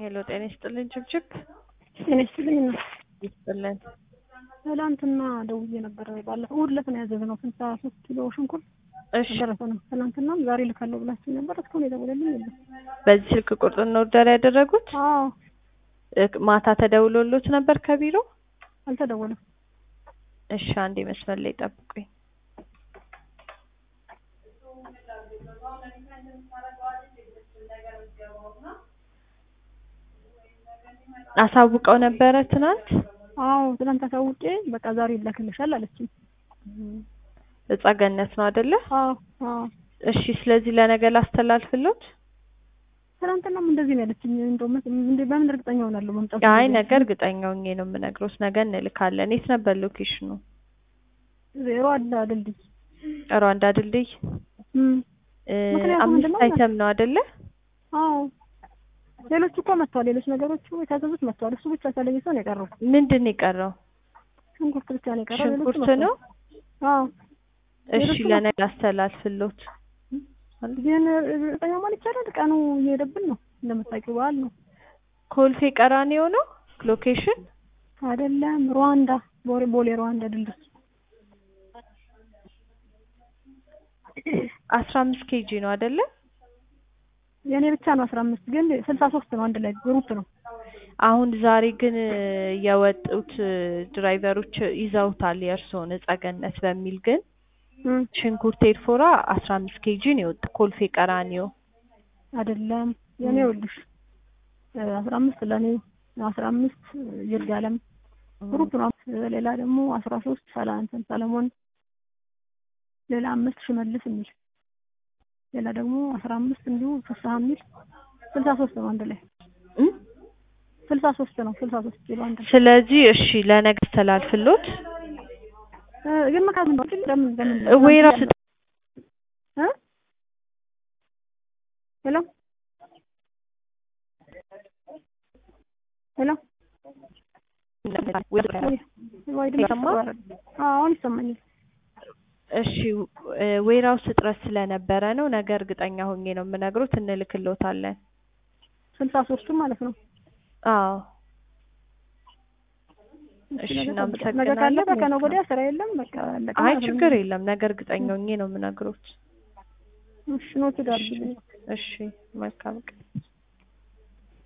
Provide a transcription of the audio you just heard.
ሄሎ ጤና ይስጥልኝ ችብችብ ጤና ይስጥልኝ እና ይስጥልን። ትላንትና ደውዬ ነበረ። ባለፈው እሑድ ዕለት ነው ያዘዝነው ስልሳ ሶስት ኪሎ ሽንኩርት እሺ ደረሰንም። ትናንትናም ዛሬ ልካለሁ ብላችሁ ነበር። እስካሁን የደወለልኝ የለም። በዚህ ስልክ ቁጥር ነው ኦርደር ያደረጉት? አዎ እ- ማታ ተደውሎሎት ነበር ከቢሮ? አልተደወለም። እሺ አንዴ መስመር ላይ ጠብቁኝ። አሳውቀው ነበረ ትናንት? አዎ ትናንት አሳውቄ በቃ ዛሬ ይላክልሻል አለችኝ። እጻ ገነት ነው አይደለ? አዎ አዎ እሺ ስለዚህ ለነገ ላስተላልፍሎት? ትናንትናም እንደዚህ ነው ያለችኝ። እንደውም እንደ በምን እርግጠኛ ሆናለሁ መምጣቱ? አይ ነገ እርግጠኛ ሆኜ ነው የምነግሮት። ነገ እንልካለን። የት ነበር ሎኬሽኑ? ዜሮ አለ ድልድይ ሩዋንዳ ድልድይ እም እ፣ ምክንያቱም አምስት ምንድነው? አይተም ነው አይደለ? አዎ ሌሎቹ እኮ መጥተዋል። ሌሎች ነገሮቹ የታዘዙት መጥተዋል። እሱ ብቻ ተለይቶ ነው የቀረው። ምንድን ነው የቀረው? ሽንኩርት ብቻ ነው የቀረው። ሌሎቹ ሽንኩርት መጥተዋል። ነው? አዎ እሺ ሌሎቹ ለነገ አስተላልፍሎት። ግን እርግጠኛ ማለት ይቻላል። ቀኑ እየሄደብን ነው። እንደምታውቂው በዓል ነው ኮልፌ ቀራኒዮ ነው ሎኬሽን? አይደለም? ሩዋንዳ ቦሌ ቦሌ ሩዋንዳ ድልድይ አስራ አምስት ኬጂ ነው አይደለ? የእኔ ብቻ ነው አስራ አምስት ግን ስልሳ ሶስት ነው አንድ ላይ ግሩፕ ነው። አሁን ዛሬ ግን የወጡት ድራይቨሮች ይዘውታል የእርስዎን እጸ ገነት በሚል ግን እም ሽንኩርት ኤርፎራ አስራ አምስት ኬጂ ነው የወጣ ኮልፌ ቀራኒዮ። አይደለም የእኔ ይኸውልሽ አስራ አምስት ለእኔ አስራ አምስት ይርጋለም ግሩፕ ነው። ሌላ ደግሞ አስራ ሶስት ሰላ እንትን ሰለሞን ሌላ አምስት ሽመልስ የሚል ሌላ ደግሞ አስራ አምስት እንዲሁ ፍስሀ የሚል ስልሳ ሶስት ነው አንድ ላይ እም? ስልሳ ሶስት ነው ስልሳ ሶስት ኪሎ አንድ ላይ ስለዚህ እሺ ለነገ አስተላልፍሎት። እ፣ ግን መካዝ ነው ግን ለምን ለምን ወይራ እ ሄሎ ሄሎ ወይ ድምጽ ይሰማል? ተቋረጠ። አዎ አሁን ይሰማኛል። እሺ እ፣ ዌራውስ እጥረት ስለነበረ ነው። ነገ እርግጠኛ ሆኜ ነው የምነግሮት፣ እንልክሎታለን። ስልሳ ሶስቱም ማለት ነው። አዎ እሺ እሺ ነገ እናመሰግናለን። ነገ ካለፈ ከነገ ወዲያ ስራ የለም። በቃ አለቀ አይ ማለት ነው። ችግር የለም። ነገ እርግጠኛ ሆኜ ነው የምነግሮት። እሺ ኖት ዳርግልኝ። እሺ መልካም ቀን።